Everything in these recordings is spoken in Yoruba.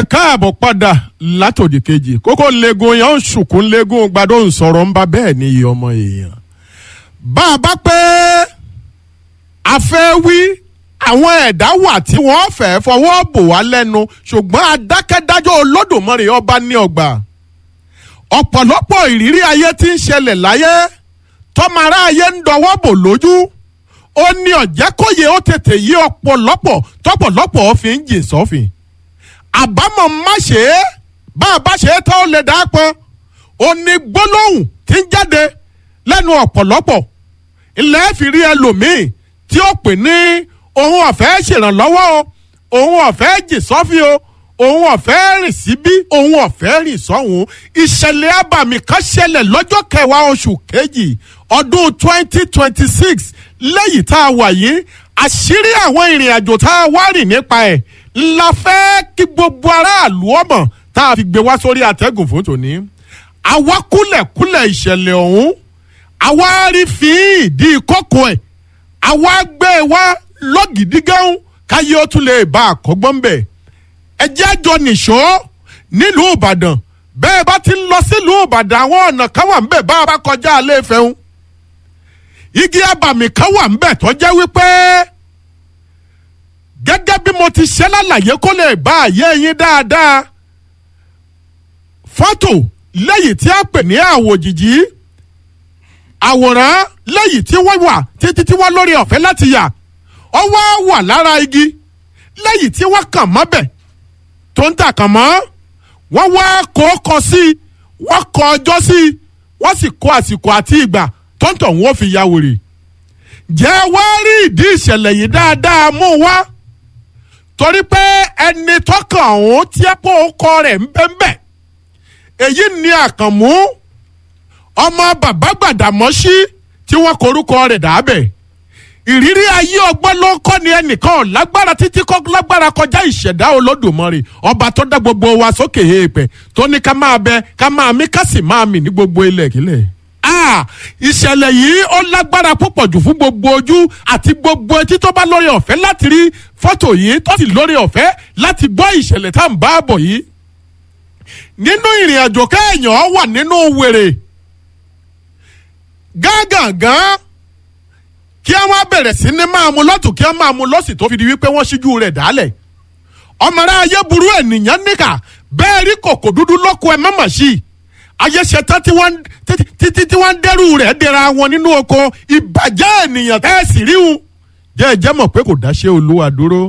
ẹ káàbọ̀ padà látòdì kejì kókó legun yẹn ń sùkún legun gbadó ń sọ̀rọ̀ ń bá bẹ́ẹ̀ ni iye ọmọ èèyàn. bá a bá pé a fẹ́ wí àwọn ẹ̀dá wà tí wọ́n fẹ́ fọwọ́ bò wá lẹ́nu ṣùgbọ́n adákẹ́dájọ́ olódùmarè ọba ní ọgbà. ọ̀pọ̀lọpọ̀ ìrírí ayé tí ń ṣẹlẹ̀ láyé tọ́mara ayé ń dọwọ́ bò lójú ó ní ọ̀jẹ́kóye ó tètè yí ọ̀pọ̀lọpọ̀ tọ́pọ̀lọpọ̀ fi ń jìn sọ́fìn àbámọ̀ má ṣe é bá a bá ṣe é tán ó lè dá pọn ó ní gbólóhùn tí ń jáde lẹ́nu ọ̀pọ̀lọpọ̀ ilẹ̀ fi rí ẹlòmíì tí ó pè ní òun ọ̀fẹ́ ṣèrànlọ́wọ́ o òun ọ̀fẹ́ jì sọ́fì o òun ọ̀fẹ́ rìn síbí òun ọ̀fẹ́ rìn sọ́hùn ìṣẹ̀lẹ̀ abàmì kan ṣẹlẹ̀ lọ́jọ́ kẹwàá oṣù kejì ọdún twenty twenty six lẹ́yìn tá a wà yìí àṣírí àwọn ìrìn àjò tá a wá rìn nípa ẹ̀ la fẹ́ kí gbogbo aráàlú ọmọ tá a fi gbé wá sórí àtẹ́gùn fún tòní. àwa kúlẹ̀kúlẹ̀ ìṣẹ̀lẹ̀ ọ̀hún àwa rí fi ìdí kókó ẹ̀ àwa gbé e wá lọ́gìdígán káyé ó tún lè bá àkọ́gbọ́n bẹ̀. ẹ jẹ́ àjọ nìṣó nílùú ìbàdàn bẹ́ẹ̀ bá ti ń lọ sílùú ìbàdàn àwọn ọ̀nà kan wà ń bẹ̀ bá a bá kọjá alẹ́ ìfẹ́ ń. igi abàmì kan wà ń bẹ̀ tó jẹ́ wípé gẹ́gẹ́ bí mo ti ṣe lálàyé kó lè bá àyè yín dáadáa fọ́tò lẹ́yìn tí a pè ní àwòjìjì àwòrán lẹ́yìn tí wọ́n wà títí tí wọ́n lórí ọ̀fẹ́ láti yà ọ wá wà lára igi lẹ́yìn tí wọ́n kàn mọ́bẹ̀ tó ń tà kàn mọ́ wọ́n wá kó kọ sí i wọ́n kọ ọjọ́ sí i wọ́n sì kó àsìkò àti ìgbà tó ń tọ̀ wọ́n fi ya wèrè jẹ́ wá rí ìdí ìṣẹ̀lẹ̀ yìí dáadáa mú wá torí pé ẹni tọkàn ọ̀hún tí ẹ pọ̀ ọkọ rẹ̀ ń bẹ́ ń bẹ́ èyí ni àkànmú ọmọ bàbá gbàdàmọ́sí tí wọ́n korúkọ rẹ̀ dàbẹ̀ ìrírí ayé ọgbọ́n ló ń kọ́ ni ẹnìkan lágbára títí kọ́ lágbára kọjá ìṣẹ̀dá olódùmarè ọba tó dá gbogbo wa sókè èèpẹ̀ tó ní ká máa bẹ ká máa mí ká sì máa mì ní gbogbo ilẹ̀ kílẹ̀ ìṣẹ̀lẹ̀ yìí ó lágbára púpọ̀ jù fún gbogbo ojú àti gbogbo etí tó bá lórí ọ̀fẹ́ láti rí fọ́tò yìí tó sì lórí ọ̀fẹ́ láti gbọ́ ìṣẹ̀lẹ̀ tá à ń bá bọ̀ yìí. nínú ìrìn àjò kéèyàn wà nínú wèrè gángangan kí wọ́n bẹ̀rẹ̀ sí ní máa mu lọ́tù kí wọ́n máa mu lọ́sì tó fi di wípé wọ́n ṣíjú rẹ̀ dálẹ̀ ọmọọ̀rẹ́ ayé burú ènìyàn níkà bẹ́ẹ̀ rí kòkò dúdú lọ́kọ ẹ̀ mọ́mọ́ sí i ayé ṣetán tí wọ́n títí tí wọ́n dẹ́rù rẹ̀ dẹ́ra wọn nínú oko ìbàjẹ́ ènìyàn tẹ́ ẹ̀ sì ríhun jẹ́ ẹ jẹ́ mọ̀ pé kò dáṣẹ́ olúwa dúró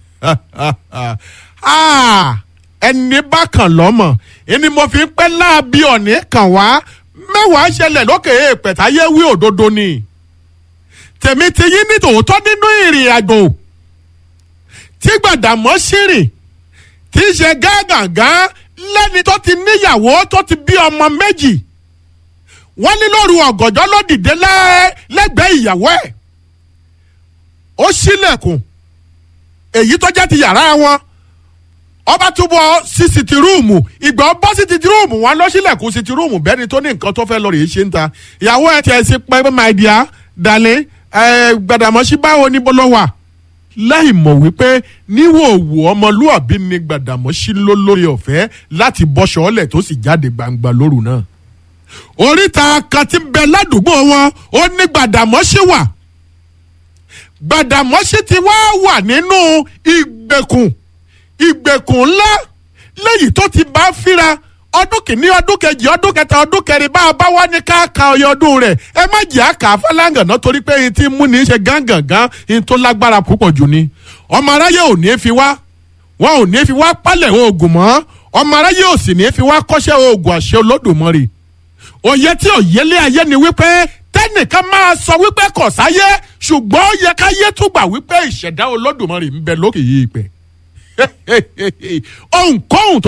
ẹni bá kàn lọ́mọ̀ ẹni mo fi ń pẹ́ láàbí ọ̀nì kàn wá mẹ́wàá ṣẹlẹ̀ lókè èèpẹ̀ táyé wí òdodo ni tèmi ti yí ní tòótọ́ nínú ìrìn àjò tí gbàdàmọ́ ṣìrìn tí í ṣe gágàgán lẹ́ni tó ti níyàwó tó ti bí ọmọ méjì wọ́n ní lóru ọ̀gànjọ́ ló dìde lẹ́gbẹ̀ẹ́ ìyàwó ẹ̀ ó ṣílẹ̀kùn èyí tó jẹ́ ti yàrá wọn ọba túbọ̀ sí sitiruumu ìgbà ọbọ̀ sí sitiruumu wọn lọ ṣílẹ̀kùn sitiruumu bẹ́ẹ̀ ni tó ní nǹkan tó fẹ́ lọ rèé ṣe ń ta ìyàwó ẹ̀ tiẹ̀ sí pẹ́ my dear dalẹ̀ Gbàdàmọ́sí báwo ni bọ́lọ́ wà láì mọ̀ wípé níwòwò ọmọlúàbí ni Gbàdàmọ́sí ló lórí ọ̀fẹ́ láti bọ́ṣọ ọ̀lẹ̀ tó sì jáde gbangba lóru náà. oríta kan tí ń bẹ ládùúgbò wọn ó ní Gbàdàmọ́sí wà Gbàdàmọ́sí ti wá wà nínú ìgbèkùn ìgbèkùn ńlá lẹ́yìn tó ti bá fíra ọdún kìíní ọdún kejì ọdún kẹta ọdún kẹrin bá a bá wá ní káàka ọyọ ọdún rẹ ẹ má jẹ́ àkà fẹ́láǹgàn náà torí pé ẹni tí mú ní í ṣe gángangan ẹni tó lágbára púpọ̀ jù ni ọmọ aráyé ò ní fi wá wọn ò ní fi wá pálẹ̀ oògùn mọ́ ọmọ aráyé ò sì ní fi wá kọ́ṣẹ́ oògùn àṣẹ olódùmarè òye tí òyélé ayé ni wípé tẹ́nìkan máa sọ wípé kò sáyé ṣùgbọ́n ó yẹ káyé tún gbà wípé ìṣẹ̀dá olódùmarè ń bẹ lókè yìí pẹ́ ohunkóhun tó.